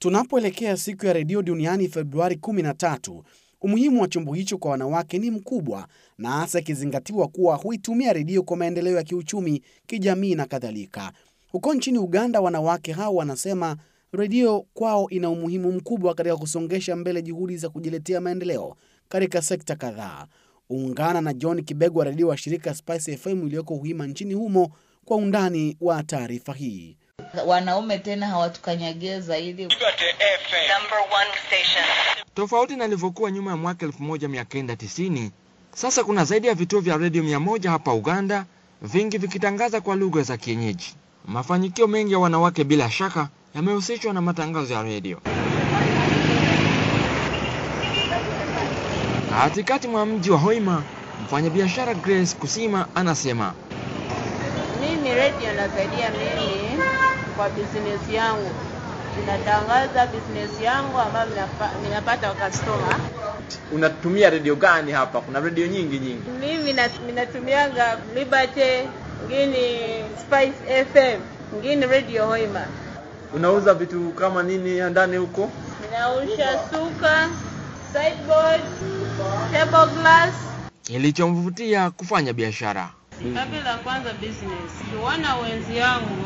Tunapoelekea siku ya redio duniani Februari 13, umuhimu wa chombo hicho kwa wanawake ni mkubwa, na hasa ikizingatiwa kuwa huitumia redio kwa maendeleo ya kiuchumi, kijamii na kadhalika. Huko nchini Uganda, wanawake hao wanasema redio kwao ina umuhimu mkubwa katika kusongesha mbele juhudi za kujiletea maendeleo katika sekta kadhaa. Ungana na John Kibego wa redio wa shirika Spice FM iliyoko Uhima nchini humo kwa undani wa taarifa hii. Wanaume tena hawatukanyagie zaidi. Tofauti na ilivyokuwa nyuma ya mwaka 1990, sasa kuna zaidi ya vituo vya redio mia moja hapa Uganda, vingi vikitangaza kwa lugha za kienyeji. Mafanikio mengi ya wanawake bila shaka yamehusishwa na matangazo ya redio. Katikati mwa mji wa Hoima, mfanyabiashara Grace Kusima anasema Mimi redio nasaidia mimi kwa business yangu, ninatangaza business yangu ambayo ninapa- ninapata customer. Unatumia redio gani hapa? Kuna redio nyingi nyingi. Mimi na- ninatumianga Liberty, ngini Spice FM, ngini Radio Hoima. Unauza vitu kama nini ya ndani huko? Ninausha suka, sideboard, table glass. kilichomvutia kufanya biashara. Kabla la kwanza business, kuona wenzi yangu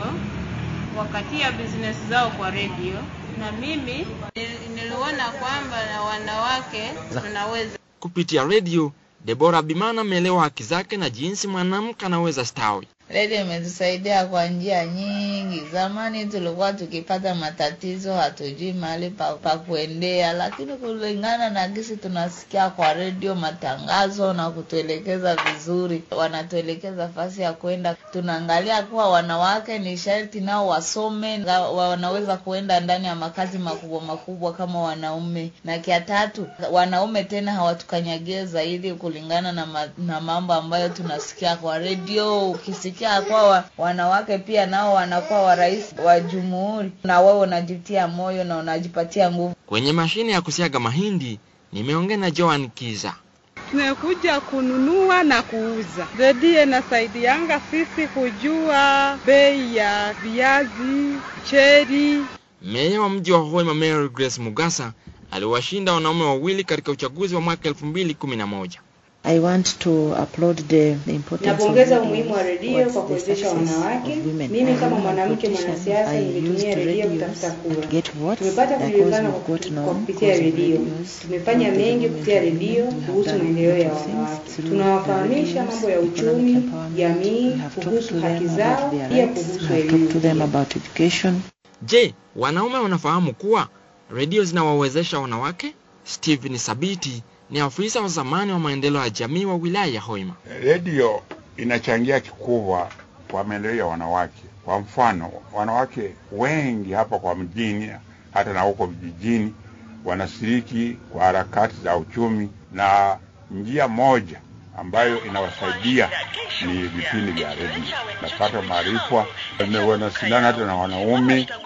wakatia business zao kwa radio, na mimi nil- niliona kwamba na wanawake tunaweza. Kupitia redio, Debora Bimana ameelewa haki zake na jinsi mwanamke anaweza stawi. Redio imetusaidia kwa njia nyingi. Zamani tulikuwa tukipata matatizo, hatujui mahali pa, pa kuendea, lakini kulingana na gisi tunasikia kwa redio matangazo na kutuelekeza vizuri, wanatuelekeza fasi ya kwenda. Tunaangalia kuwa wanawake ni sharti nao wasome, na wanaweza kuenda ndani ya makazi makubwa makubwa kama wanaume. Na kia tatu, wanaume tena hawatukanyagie zaidi kulingana na, ma, na mambo ambayo tunasikia kwa redio. Ukisikia kwa wa, wanawake pia nao wanakuwa wa rais wa jumuhuri, na wewe unajitia moyo na unajipatia nguvu. Kwenye mashine ya kusiaga mahindi, nimeongea na Joan Kiza. Tumekuja kununua na kuuza. Redio inasaidianga sisi kujua bei ya viazi, cheri. Meya wa mji wa Hoima Mary Grace Mugasa aliwashinda wanaume wawili katika uchaguzi wa mwaka 2011. I want to applaud the, the importance Napongeza of umuhimu wa redio towards kwa the kuwezesha success wanawake. of women. Mimi I kama am a mwanamke politician. mwanasiasa I nilitumia used redio radios kutafuta and kura. get votes Tumepata because kujulikana we've kwa got known kwa kupitia because of redio. radios. Tumefanya Of the mengi women kupitia redio empowerment, we have kuhusu done maendeleo ya lot of things wanawake. through Tunawafahamisha the radios, mambo ya economic uchumi, empowerment. jamii, We have talked kuhusu to haki them zao, about their pia rights. kuhusu We have talked to elimu. them about education. Je, wanaume wanafahamu kuwa redio zinawawezesha wanawake? Stephen Sabiti ni afisa wa zamani wa maendeleo ya jamii wa wilaya ya Hoima. Redio inachangia kikubwa kwa maendeleo ya wanawake. Kwa mfano, wanawake wengi hapa kwa mjini, hata na huko vijijini, wanashiriki kwa harakati za uchumi, na njia moja ambayo inawasaidia ni vipindi vya redio. Napata maarifa, wanashindana hata na wanaume